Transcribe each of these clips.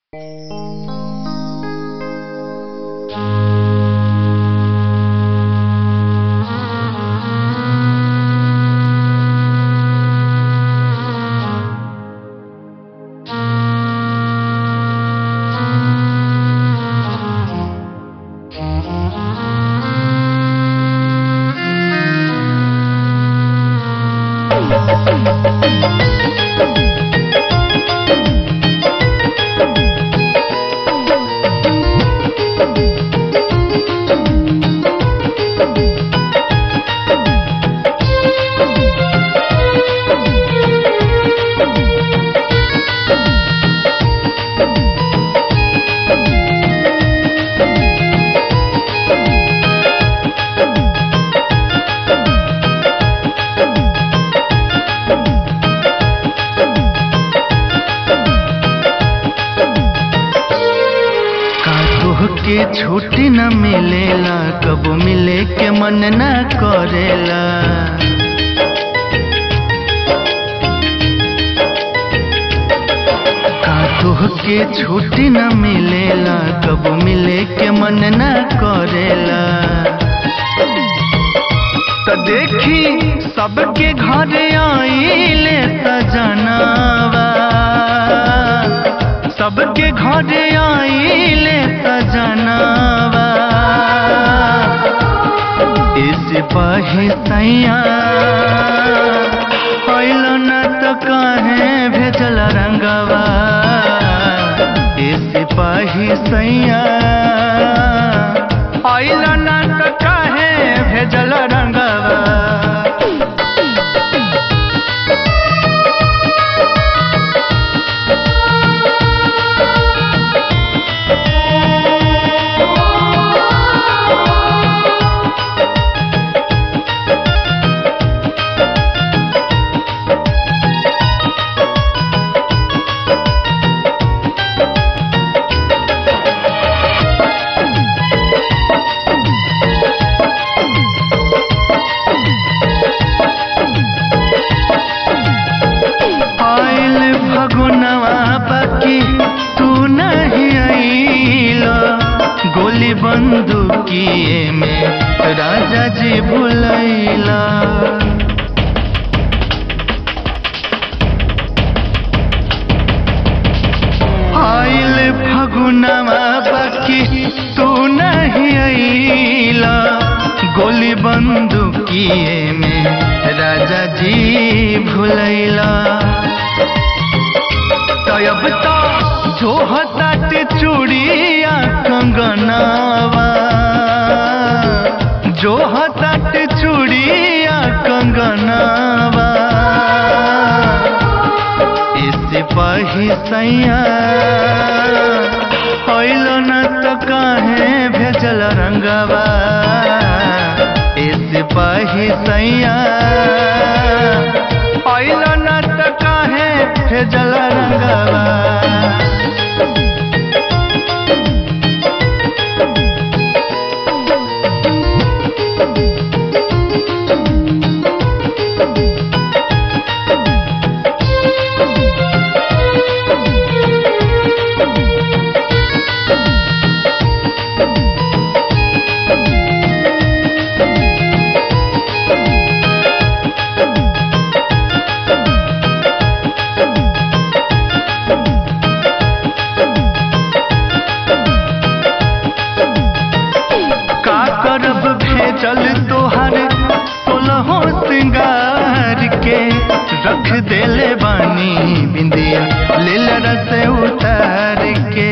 के छुट्टी न मिलेला कबो मिले के मन न करेला का के छुट्टी न मिलेला कबो मिले के मन न करेला त देखी सबके घर आइले सजनावा सबके घर आइले सजनावा इस पाही सैया आइल न त काहे भेजल रंगवा इस पाही सैया आइल न त काहे भेजल रंगवा आइल फगुनवा बाकी तू नहीं आइल गोली बंदूकिए में राजा जी भुलैला आइल फगुनवा बाकी तू नहीं आइल गोली बंदूकिए में राजा जी भुलैला तब तो जो हतात चूड़िया कंगनावा जो हतात चूड़िया कंगनावा इस पाही सैया होइल न तो काहे भेजल रंगवा इस पाही सैया होइल न तो काहे भेजल रंगवा का करब भेजल तोहर सोलहो सिंगार के रख देले बानी बिंदिया लेल रस उतार के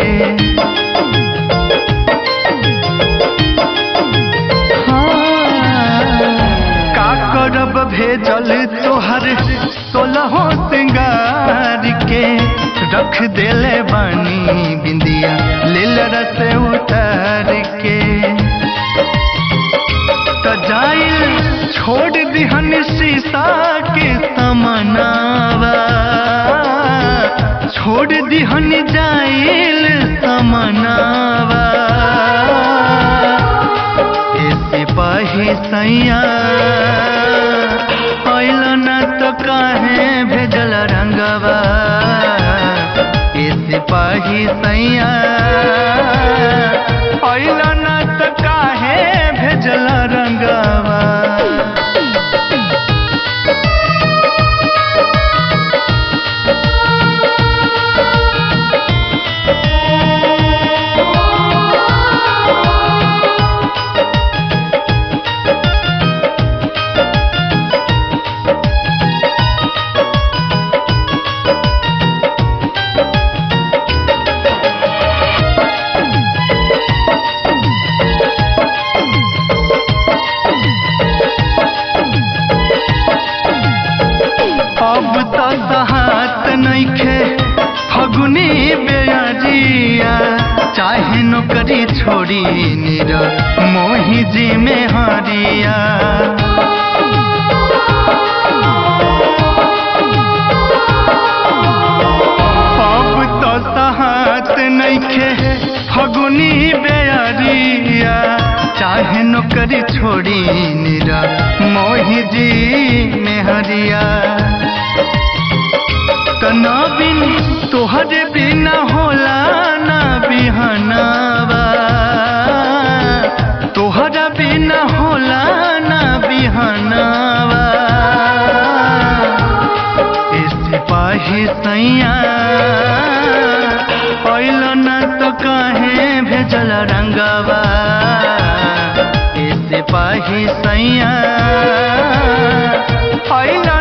हाँ, का करब भेजल तोहर सोलहो सिंगार के रख देले बानी बिंदिया लेल रस उतार के त जाइल छोड़ दिहन शीशा के समनावा छोड़ दिहन जाइल समनावा ऐसे पाही सैया आइल न तो काहे भेजल रंगवा ऐसे सिपाही सैया अइला न त काहे भेजल रंगवा अब तो सहात नइखे फगुनी बेअजिया चाहे नौकरी छोड़ी निर मोही जी में हरिया अब तो सहात नइखे फगुनी बेअरिया चाहे नौकरी छोड़ी निरा मोही जी में हरिया तना बिन तोहरे बिना होला ना बिहनावा तोहरा बिना होला ना बिहनावा ए सिपाही सैया अइल न तो काहे भेजल रंगवा ए सिपाही सैया अइल